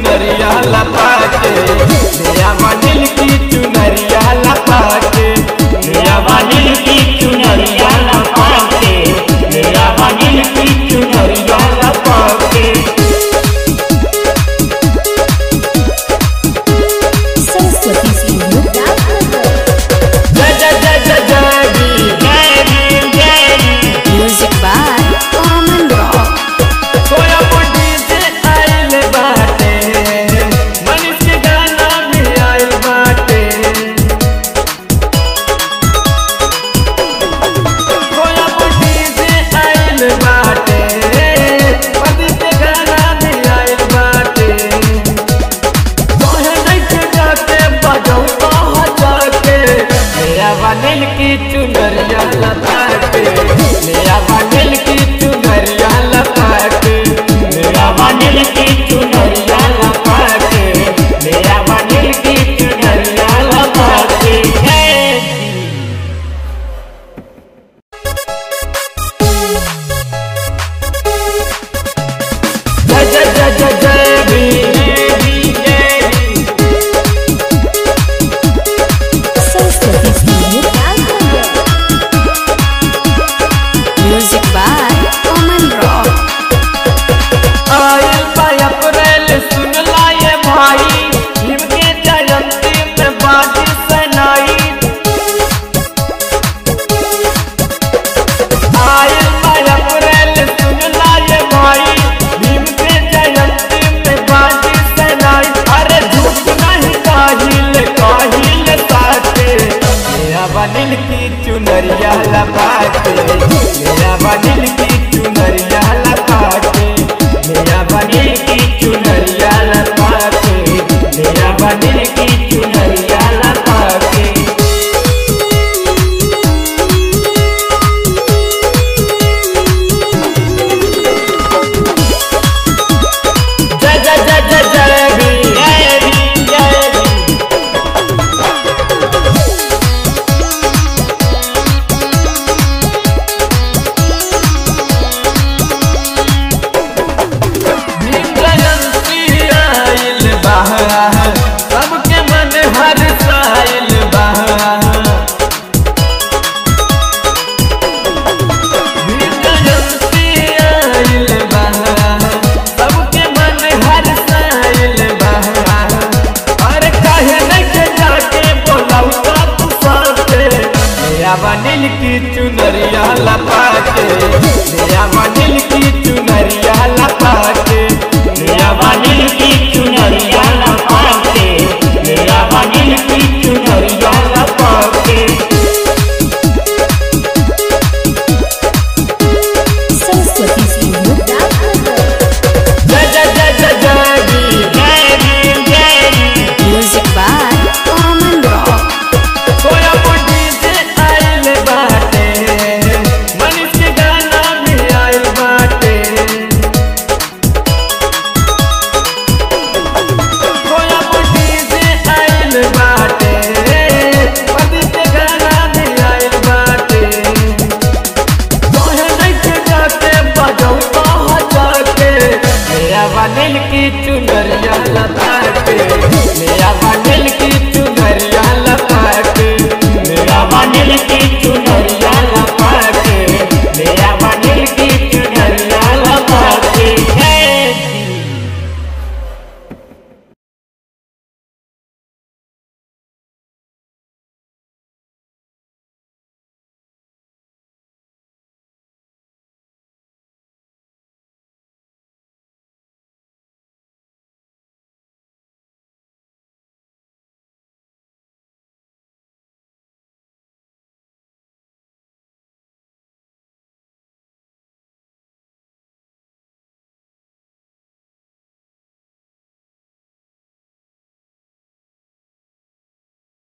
चुनरिया लपा के नया बनिल की चुनरिया लपा के नया बनिल की चुनरिया लपा के नया बनिल की चुनरिया लपा के सरस्वती स्टूडियो जय जय जय जय जय भी जय भी जय भी म्यूजिक बाय अमन रॉक सोया बुढ़ी से आइल बाटे मनीष के गाना भी आइल बाटे सोया बुढ़ी से आइल बाटे मनीष के गाना भी आइल बाटे तोहे देख जाके बजाऊ कहाँ जाके मेरा बनिल की चुनरिया लता के मेरा बनिल की चुनरिया लता के मेरा बनिल की चुनरिया लता के मेरा बनिल की चुनरिया लता के हे जय जय जय जय जय भी जय भी Saraswati studio music by Aman rock आयल बा अप्रैल सुन लाए भाई भीम के जयंती में बाजी सनाई आयल बा अप्रैल सुन लाए भाई भीम के जयंती में बाजी सनाई अरे झूठ नहीं काहिल काहिल साथे मेरा बनिल की चुनरिया लगा के मेरा बनिल की चुनरिया लगा के मेरा बनिल की चुनरिया लगा के मेरा बनिल की चुनरिया लगा के जय जय जय जय जय भी जय भी जय भी भीम जयंती आइल बहा सबके मन हर्षाइल बहा भीम जयंती आइल बहा सबके मन हर्षाइल बहा अरे काहे नहीं के जाके बोलाऊ का तू साथे मेरा बनिल की चुनरिया लपा